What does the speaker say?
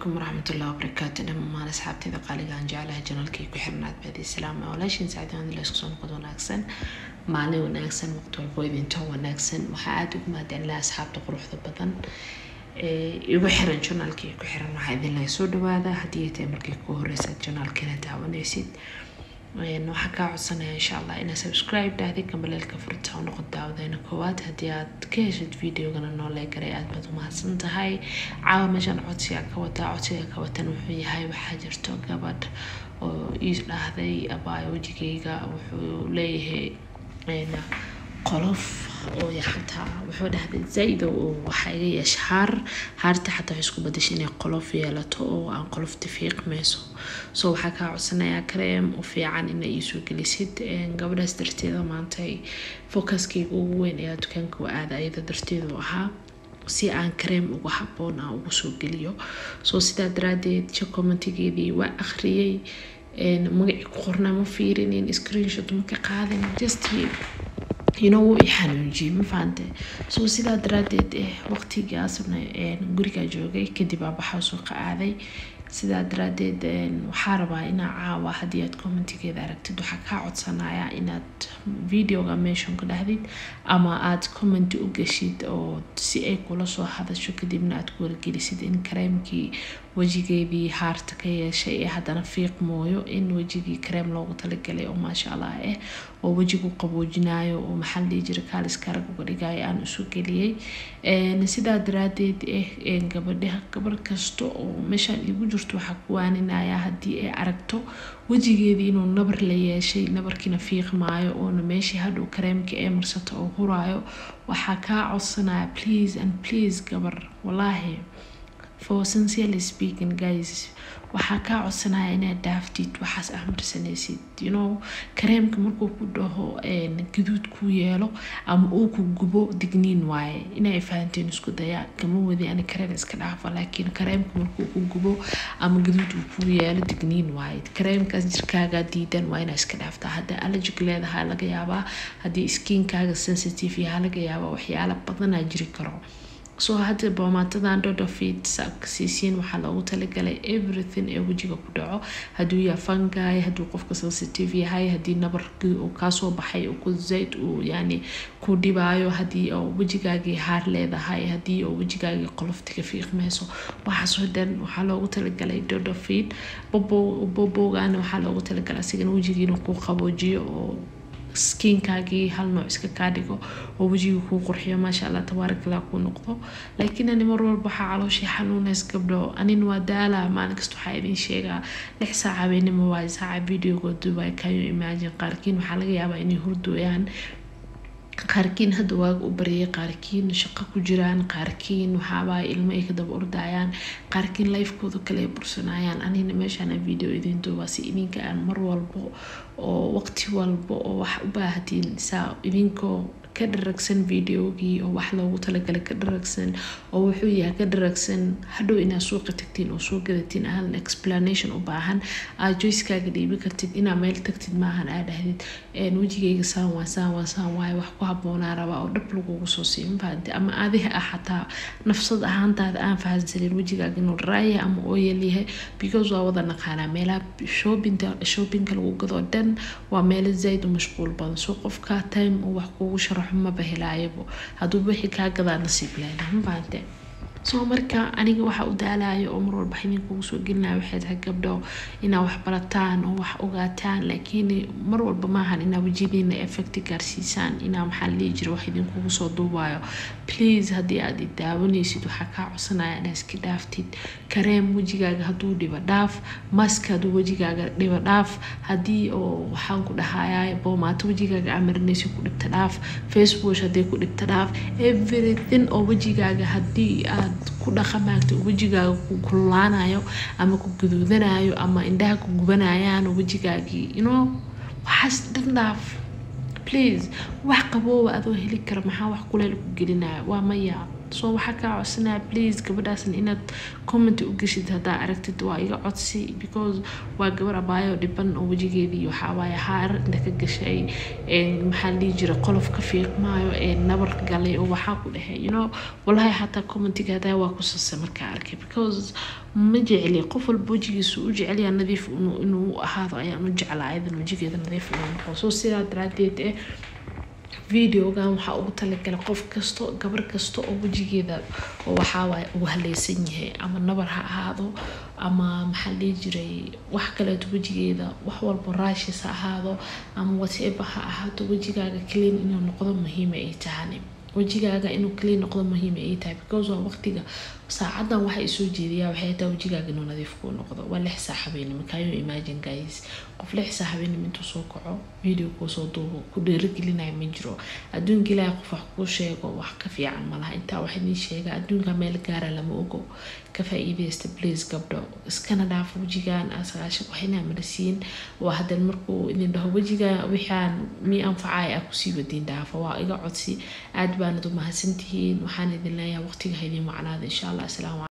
calaykum waraxmatullahi wabarakaatu dhammaan asxaabteeda qaaliga aan jeclahay janalkii ku xirnaad baadi salaama walaashin saacadaan la isku soo noqod wanaagsan maalin wanaagsan waqti walbo idinto wanaagsan waxaa aada ugu mahadcelinaa asxaabta quruxda badan igu xiran janaalkii ku xiran waxaa idin laga soo dhawaada haddii ay tahay markii ku horeysaad janaalkiina daawanaysid waxaa kaa codsanaya insha allah inaad subscribe dhahday gambaleelka furta u noqon daawadeena koowaad haddii aad ka heshid videogana noolee garay aad baad umahadsan tahay caawa meeshaan codsiga ka wataa codsiga ka watan wuxuu yahay waxaa jirto gabadh oo ii dhahday abaayo wejigayga wuxuu leeyahay qolof oo xataa wuxuu dhahday zaid oo waxaa iga yeesha haar haarta xataa waxay isku badashay inay qolof yeelato oo aan qolofta fiiqmayso so waxaa kaa codsanayaa kareem u fiican ina iisoo gelisid gabadhaas darteeda maanta focuskayga ugu weyn ayaa dukaanka u aada ayada darteedu ahaa si aan kareem uga haboon aan ugu soo geliyo so sidaa daraadeed commentigeedii waa akhriyey magacii ku qornaa ma fiirinin screenshot ma ka qaadin just ino wuu i xanuunjiyey ma fahante so sidaa daraadeed waqtigaasna gurigaa joogay kadib aabaxaa suuqa aaday sidaa daraadeed waxaa rabaa inaa caawa haddii aad commentigeeda aragtid waxaa kaa codsanaya inaad videoga meeshon ka dhahdid ama aad commenti u geshid oo si ay kula soo hadasho kadibna aad ku wargelisid in kareemkii wejigeedii haarta ka yeeshay ee haddana fiiq mooyo in wejigii kareem loogu talagalay oo maasha allah ah oo wejigu qaboojinayo oo maxaa la dhihi jira kaaliska rag uga dhigayo aan isu geliyey sidaa daraadeed eh gabadha gabar kasta oo meeshaan igu jirto waxaa ku waaninaya haddii ay aragto wejigeedii inuu nabar la yeeshay nabarkiina fiiq maayo oona meeshii hadhow kareemka ee marsato oo huraayo waxaa kaa codsanaya please and please gabar walaahi for sincerely speaking guys waxaa kaa codsanaya inaad dhaaftid waxaas ah marsanaysid you know kareemka markuu ku dhaho gaduud ku yeelo ama uu ku gubo digniin waaye inay fahanteen isku daya kama wadi ani kareen iska dhaafa laakiin kareemka markuu ku gubo ama gaduud uu ku yeelo digniin waaye kareemkaas jirkaaga diidan waa inaa iska dhaaftaa hadda allergic leedahay laga yaabaa haddii skiinkaaga sensitive yaha laga yaabaa waxyaala badanaa jiri karo soo hadda boomaatadan dodofid saabka siisiin waxaa loogu talagalay everything ee wejiga ku dhaco hadduu yaha fangay hadduu qofka sensitive yahay haddii nabarkii uu kaasoo baxay ku zayd uu yani ku dhibaayo haddii oo wejigaagii haar leedahay haddii oo wejigaagii qoloftiga fiiqmayso waxaasoo dhan waxaa loogu talagalay dodofid bobowgaana waxaa loogu talagalay asigana wejigiina ku qaboojiyo oo skiinkaagii hal nooc iska kaa dhigo oo wejiga kuu qurxiyo maasha allah tabaarakallah kuu noqdo laakiin ani mar walba waxaa calooshii xanuunays gabdho anin waa daala maalin kasta waxaa idin sheegaa lix saac habeenimo waayo saaca videoga dubai kayo imagine qaarkiin waxaa laga yaabaa inay hurdooyaan qaarkiin hadda waaga u baryay qaarkiin shaqo ku jiraan qaarkiin waxaabaa ilmo ay ka daba ordayaan qaarkiin lifekooda kale ay bursanayaan anina meeshaan video idin duubaa si idinka aan mar walbo oo waqti walbo oo wax u baahatiin saa idinkoo ka dharagsan videogii oo wax loogu talagalay ka dharagsan oo wuxuu yahay ka dharagsan hadhow inaad suuqa tagtiin oo soo gadatiin aan explanation u baahan aad joyskaaga dhiibi kartid inaad meel tagtid maahan aad dhahdid wejigayga saan waa saan waa saan waaye wax ku haboonaa rabaa oo dhab lagugu soo siiyo mafahanti ama adiga ah xataa nafsad ahaantaada aan fahansanin wejigaaga inuu raaya ama ooyal yahay because waa wada naqaanaa meelaha shoppinga shoppinga lagu gado dhan waa meelo zaid u mashquul badan soo qofka time uu wax kuugu sharaxo maba helaayabo hadduu wixii kaa gadaa nasiib leedah mafahante soo marka aniga waxa u daalayo oo mar walba idinkugu soo gelinaya waxay tahay gabdho inaa wax barataan oo wax ogaataan laakiin mar walba maahan inaa wejiyadiina effect gaarsiisaan inaa maxaa la dhihi jira wax idinkugu soo duubayo please haddii aad i daawanaysid waxaa kaa codsanaya inaa iska dhaaftid kareem wejigaaga hadduu dhibo dhaaf mask hadduu wejigaaga dhibo dhaaf haddii oo waxaan ku dhahaya boomaato wejigaaga amarinaysa ku dhibta dhaaf facebook haddii ku dhibta dhaaf everything oo wejigaaga haddii aad ku dhaqamaagto wejigaaga ku kululaanayo ama ku guduudanayo ama indhaha ku gubanayaan wejigaagii ino waxaas dhan dhaaf please wax qabooba adoo heli kara maxaa wax kuleel ku gelinaya waa maya soo waxaa kaa codsanaya please gabadhaasna inaad comment u geshid haddaa aragtid waa iga codsi because waa gabar abaayo dhiban oo wejigeedii waxawaaye haar inta ka gashay maxaa la dhihi jira qolof ka fiiqmaayo nabar galay oo waxaa ku dhexe you know walahi xataa commentiga hadaa waa ku sase markaa arkay because ma jecli qof walba wejigiisu u jecelyaa nadiif inuu ahaado ayaan u jeclaa ayadan wejigeeda nadiif inuu noqo soo sidaa daraadeed eh videogan waxaa ugu talagalay qof kasto gabar kasta oo wejigeeda oo waxaawaay uu haleysan yahay ama nabar ha ahaado ama maxaa dhihi jiray wax kaleeto wejigeeda wax walba raashis ha ahaado ama whatever ha ahaato wejigaaga clean inuu noqdo muhiima ay tahani wejigaaga inuu clean noqdo muhiima ay tahay because waa waqtiga saacadan waxa isoo jeediyaa waxay taa wejigaaga inuu nadiif kuu noqdo waa lix saa habeenimo kayo imagine guys qof lix saa habeenimo intuu soo kaco video kuu soo duubo ku dheerigelinaya ma jiro adduunka ilaahay qof wax kuu sheego wax ka fiican malaha intaa wax idin sheega adduunka meel gaara lama ogo ka faa-iideysta please gabdho iskana dhaafo wejigaan sagaashan waxina marsiin waa hadan markuu idin dhaho wejiga wixaan mi anfacaya ah kusii wadiin dhaafo waa iga codsi aad baanad u mahadsantihiin waxaan idin leeyahay waqtiga ha idin wacnaada insha allah السلام عليكم